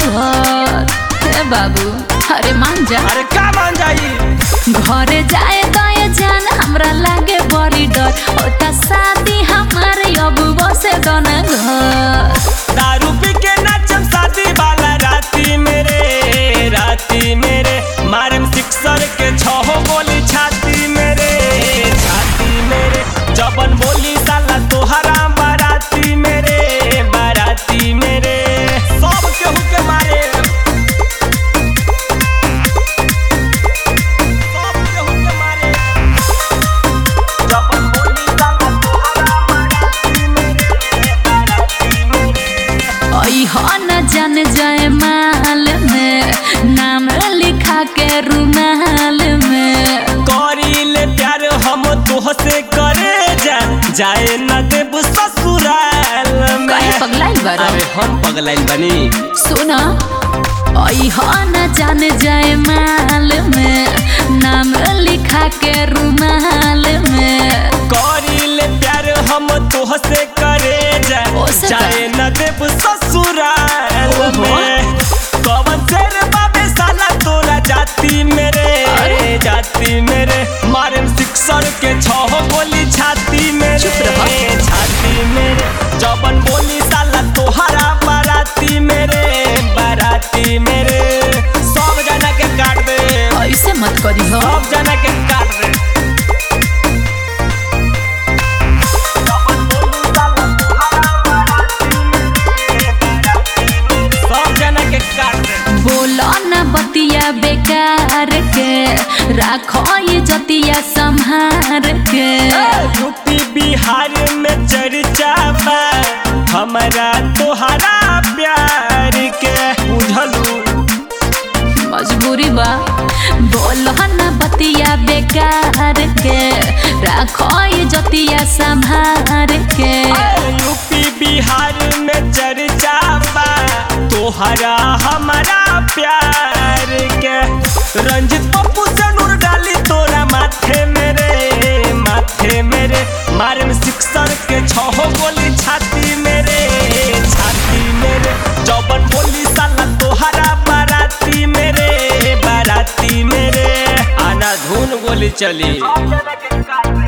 घर हे बाबू अरे मान जा अरे का मान जाई घरे जाए गए जान हमरा लागे बड़ी डर होता शादी हमारे अब बसे दोना घर दारू पी के नाचम शादी वाला राती मेरे राती मेरे मारम सिक्सर के छहो गोली छाती मेरे छाती मेरे जबन बोली साला तोहरा बाराती मेरे बाराती मेरे सब केहू के मारे सब केहू के मारे जबन बोली साला तोहरा बाराती मेरे बाराती मेरे ओई हो न जान जाए माल में नाम लिखा के रुमाल में करीले प्यार हम तोहसे करे जा जाए न देब ससुराल में कहे पगलाइल बारो अरे हम पगलाइल बनी सुना ओई हो न जान जाए माल में नाम लिखा के रुमाल में करीले प्यार हम तोहसे करे जा ओसे का? जाए न देब ससुराल ओहो। में कवन शेर बाबे साला तोरा जाती मेरे अरे। जाती मेरे मारे सिक्सर के छह गोली छाती मेरे चुप रहो। छाती मेरे जबन बोली साला तोहरा बाराती मेरे बाराती मेरे सब जना के काट दे ऐसे मत करी हो सब जना के काट दे जबन बोली साला तोहरा बाराती मेरे, बाराती मेरे, सब जना के काट दे बोलो न बतिया बेकार के राखो ये जतिया संहार के यूपी बिहार में चर्चा बा हमारा तोहरा प्यार के बुझलू मजबूरी बा बोलो न बतिया बेकार के राखो ये जतिया संहार के यूपी बिहार में चर्चा बा तोहरा हमारा प्यार के रंजित पप्पू से नूर डाली तोरा माथे मेरे माथे मेरे मारे में सिक्सर के छहो गोली छाती मेरे छाती मेरे जौबन बोली साला तोहरा बाराती मेरे बाराती मेरे आना धुन गोली चली